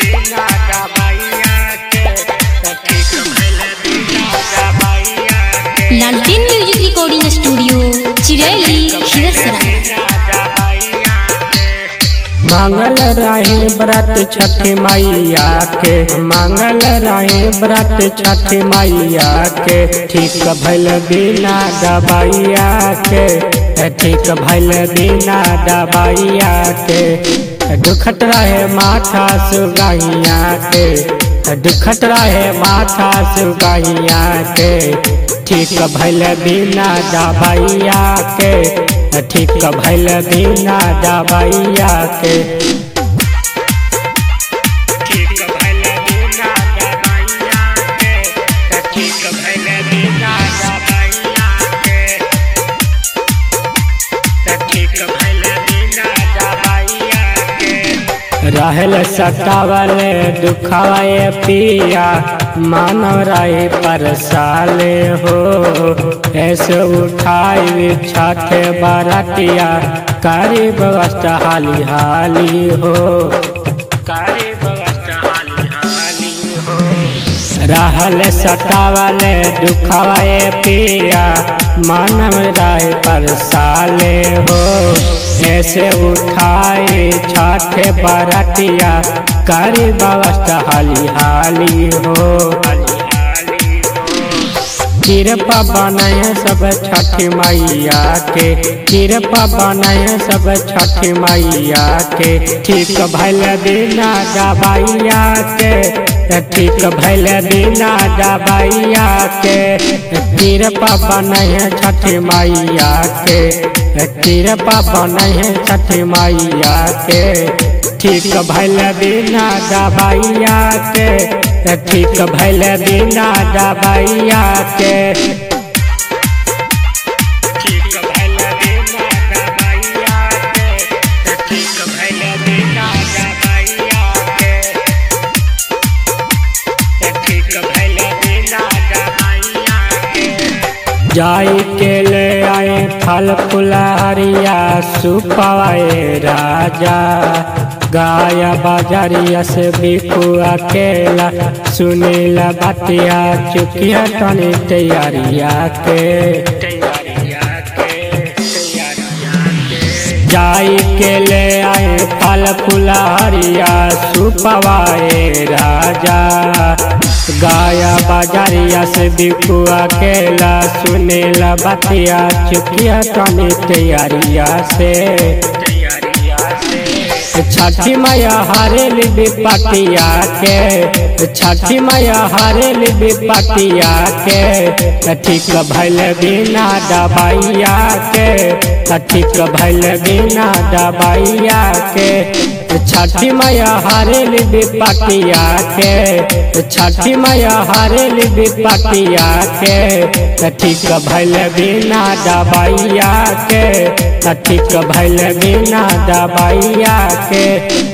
बिना दवाइया के त ठीक भइल बिना दवाइया के लालटेन म्यूजिक रिकॉर्डिंग स्टूडियो चिरैली खिरसरा मांगल रहे व्रत छठी मैया के मांगल रहे व्रत छठी मैया के ठीक भइल बिना दवाइया के ठीक भइल बिना दवाइया के दुखत रहे माथा सुगैया के दुखत रहे माथा सुगैया के ठीक भइल बिना दवाइया के ठीक भइल बिना दवाइया के ठीक भइल बिना दवाइया के ठीक भइल बिना दवाइया के ठीक भइल बिना दवाइया के रहल सतावल दुखाए पिया मानव रहे परसाले हो ऐसे उठाई छठ बरतिया करी व्यवस्था हाली हाली हो करी व्यवस्था हाली हाली हो रहल सतावल दुखाए पिया मानव राय पर साले हो ऐसे उठाए छठ बरतिया करी व्यवस्था हाली हाली हो कृपा बनाए सब छठ मैया के कृपा बनाए सब छठ मैया के ठीक भैल बिना दवाइया के ठीक भैल बिना दवाइया के कृपा बनाए छठ मैया के कृपा बनाए छठ मैया के ठीक भैल बिना दवाइया के ठीक भैल बिना दवाइया के ठीक भैल बिना दवाइया के ठीक भैल बिना दवाइया के ठीक भैल बिना दवाइया के जाई के ले आए फल फुलहरिया सुपवाए राजा गाया बाजारिया से बिकू अकेला सुनीला बतिया चुकिया तनी तैयारिया के जाई के ले आए फल फुलहरिया सुपवाए राजा गाया बाजारिया से बिकू अकेला सुनीला बतिया चुकिया तनी तैयारिया से छठी मैया हरेल विपतिया के छठी मैया हरेल विपतिया के ठीक भैल बिना दवाइया के ठीक भैल बिना दवाइया के छठी मैया हरेल विपतिया के छठी मैया हरेल विपतिया के ठीक भैल बिना दवाइया के ठीक भैल बिना दवाइया के